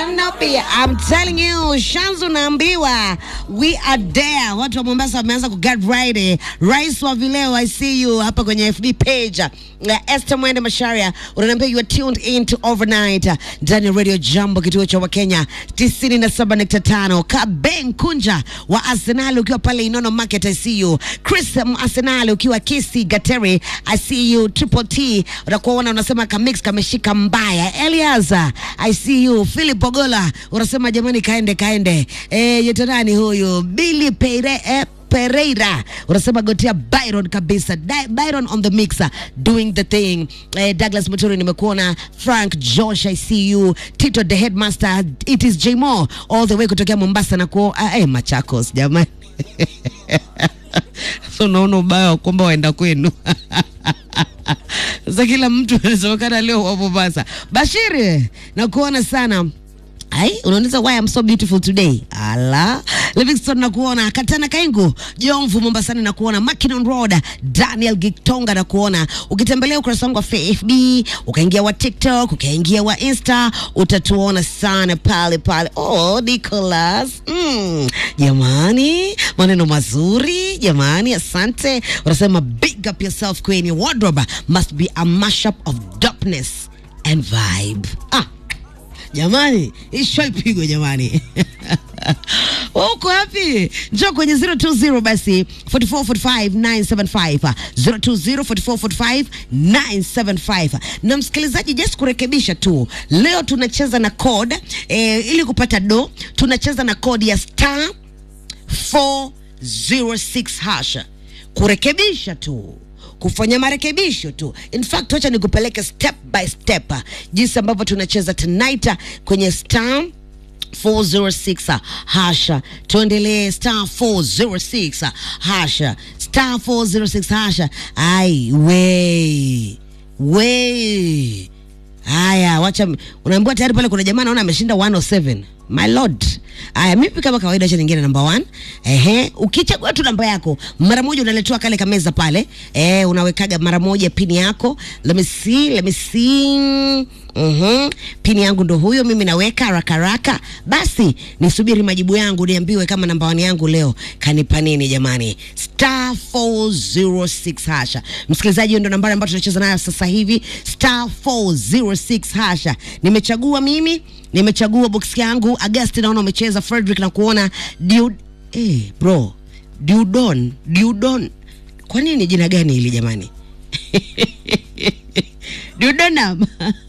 Kanopia. I'm telling you, Shanzu naambiwa we are there. Watu wa Mombasa wameanza ku get ready. Rais wa vileo I see you hapa kwenye FB page. Na Esther Mwende Masharia unaniambia you are tuned in to overnight ndani ya Radio Jambo kituo cha Wakenya 97.5. Kaben Kunja wa Arsenal ukiwa pale Inono Market I see you. Chris um, Arsenal ukiwa Kisi Gateri I see you. Triple T unakuwa una unasema kamix kameshika mbaya. Elias I see you. Philip Ogola unasema jamani kaende kaende. Eh, yeto nani huyu? Billy Peire eh, Pereira unasema gotea Byron kabisa Di Byron on the mixer doing the thing eh, Douglas Muturi nimekuona Frank Josh I see you Tito the headmaster it is Jmo all the way kutokea Mombasa na kuo ah, eh, Machakos jamani so unaona ubaya wa kwamba waenda kwenu sasa kila mtu anasemekana leo wa Mombasa Bashiri nakuona sana Ai, unauliza why I'm so beautiful today. Ala, Livingston nakuona, Katana Kaingu, Jomvu Mombasani nakuona, Mackinnon Road, Daniel Gitonga nakuona. Ukitembelea ukurasa wangu wa FB, ukaingia wa TikTok, ukaingia wa Insta, utatuona sana pale pale. Oh, Nicholas. Mm, jamani, maneno mazuri, jamani, asante. Unasema big up yourself queen. Your wardrobe must be a mashup of dopeness and vibe. Ah, jamani isho ipigwe jamani uko wapi njoo kwenye 020 basi 4445975 020445975 na msikilizaji just kurekebisha tu leo tunacheza na code eh, ili kupata do tunacheza na code ya star 406 hash kurekebisha tu kufanya marekebisho tu. In fact, wacha nikupeleke step by step ah, jinsi ambavyo tunacheza tonight ah, kwenye star 406 hasha, tuendelee star 406 hasha, star 406 hasha. Ai we we Haya, wacha unaambiwa tayari pale kuna jamaa naona ameshinda 107. My lord. Haya, mimi kama kawaida acha nyingine namba 1. Ehe, ukichagua tu namba yako, mara moja unaletewa kale kameza pale. Eh, unawekaga mara moja pini yako. Let me see, let me see. Mhm. Pini yangu ndo huyo mimi naweka haraka haraka. Basi nisubiri majibu yangu niambiwe kama namba 1 yangu leo kanipa nini jamani. Star 406 hasha. Msikilizaji, hiyo ndo nambari ambayo tunacheza nayo sasa hivi. Star 406 hasha. Nimechagua mimi, nimechagua box yangu. Agasti naona umecheza, Frederick na kuona Diud eh, bro. Diudon, Diudon. Kwa nini jina gani hili jamani? Dudonam.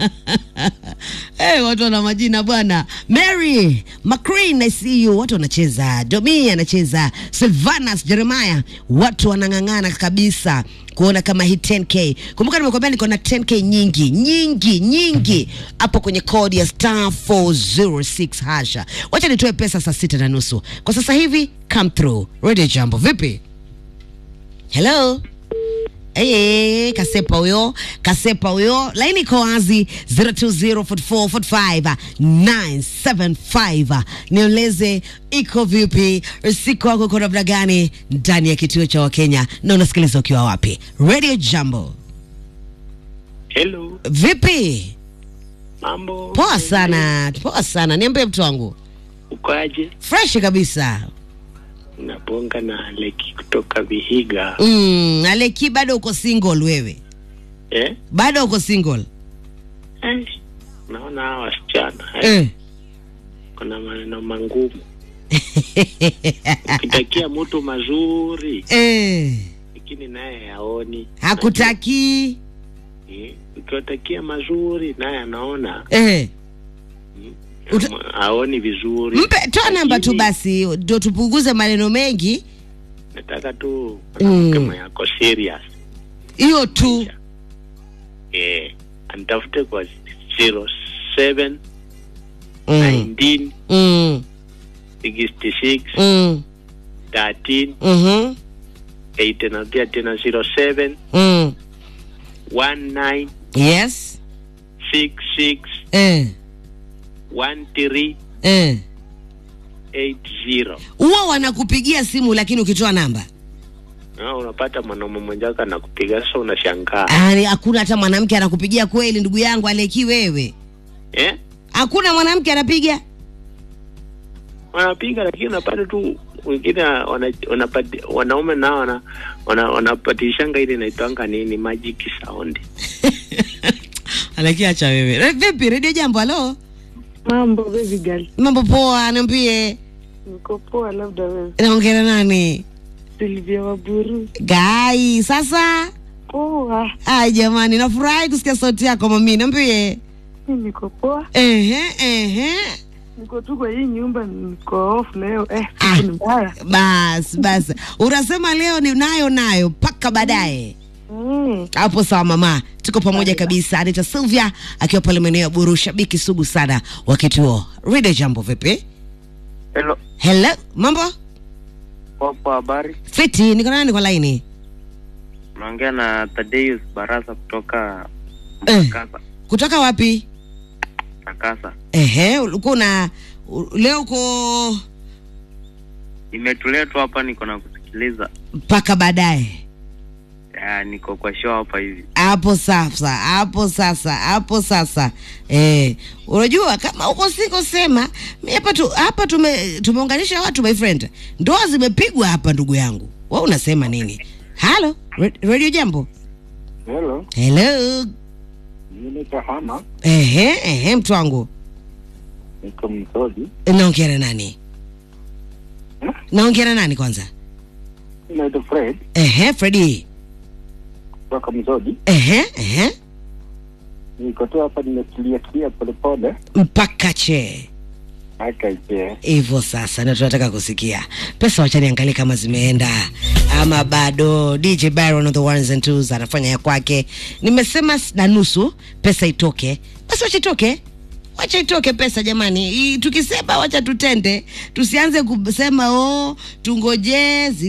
hey, watu wana majina bwana. Mary McCreen, I see you. Watu wanacheza. Domi anacheza. Sylvanus Jeremiah. Watu wanang'ang'ana kabisa kuona kama hii 10k. Kumbuka nimekwambia niko na 10k nyingi nyingi nyingi hapo kwenye kodi ya star 406 hasha. Wacha nitoe pesa saa sita na nusu kwa sasa hivi. Come through Radio Jambo, vipi? Hello. Hey, kasepa huyo kasepa huyo laini iko wazi 024445 nieleze iko vipi siku wako iko namna gani ndani ya kituo cha wakenya na unasikiliza ukiwa wapi radio jambo Hello, vipi mambo poa sana poa sana niambie mtu wangu ukoaje? fresh kabisa Nabonga na Leki kutoka Vihiga. mm, aleki bado uko single wewe Eh? bado uko single Eh, naona hawa wasichana eh, eh. kuna maneno mangumu. Ukitakia mtu mazuri eh. lakini naye haoni, hakutaki eh, ukiwatakia mazuri naye anaona eh. Uta- ama- haoni vizuri. mpe toa namba tu Lakini basi ndio tupunguze maneno mengi Nataka tu Mm. mwanamke mwenye ako serious hiyo tu eh, anitafute kwa 07 mm. 19 Mm. 66 Mm. 13 Mhm. 8 narudia tena 07 Mm. 19 yes 66 eh. 13 Eh. 80 huwa wanakupigia simu lakini ukitoa namba na unapata mwanaume mwenzako anakupiga sasa unashangaa Yaani hakuna hata mwanamke anakupigia kweli ndugu yangu aleki wewe eh? hakuna mwanamke anapiga wanapiga, lakini unapata tu wengine wana, wanapati, wanaume nao wana, wana, wanapatishanga ile inaitwanga nini magic sound. Lakini acha wewe. Re- Vipi redio jambo? Halo, Mambo baby girl, mambo poa, niambie, niko poa. Labda wewe naongea nani? Silvia Waburu. Gai, sasa Poa, ai jamani, nafurahi kusikia sauti yako mami, niambie. mi niko poa, Ehe, ehe. niko tu kwa hii nyumba, niko off leo. Eh, Ah. siku ni mbaya. Bas bas, unasema leo ni nayo nayo mpaka baadaye. Mm. Hapo sawa mama, tuko pamoja kabisa. Anita Sylvia akiwa pale maeneo ya Buru, shabiki sugu sana wa kituo Rede. Jambo vipi? Hello, Hello, mambo popo, habari? fiti? Niko nani kwa laini? Unaongea na Thaddeus Barasa kutoka Eh. Takasa. Kutoka wapi? Takasa. Ehe, ulikuwa una u- leo uko Nimetulia tu hapa, niko na kusikiliza. mpaka baadaye. Ya, niko kwa show hapa hivi. Hapo sasa, hapo sasa, hapo sasa. Eh, unajua kama uko siko sema, mimi hapa tu hapa tume tumeunganisha watu my friend. Ndoa zimepigwa hapa ndugu yangu. Wewe unasema nini? Halo, Ra- Radio Jambo. Hello, Hello. mimi Kahama, Ehe, ehe mtu wangu. niko Msodi. Naongea na nani? Hmm? Naongea na nani kwanza? Naitwa Fred Ehe, Freddy. kutoka Msodi. Ehe, ehe. Niko tu hapa nimetulia tulia polepole Mpaka che. akaje. hivyo sasa ndio tunataka kusikia pesa wacha niangalie kama zimeenda ama bado dj byron on the ones and twos anafanya ya kwake nimesema s- na nusu pesa itoke basi wacha itoke wacha itoke pesa jamani I, tukisema wacha tutende tusianze kusema oh tungojee zi-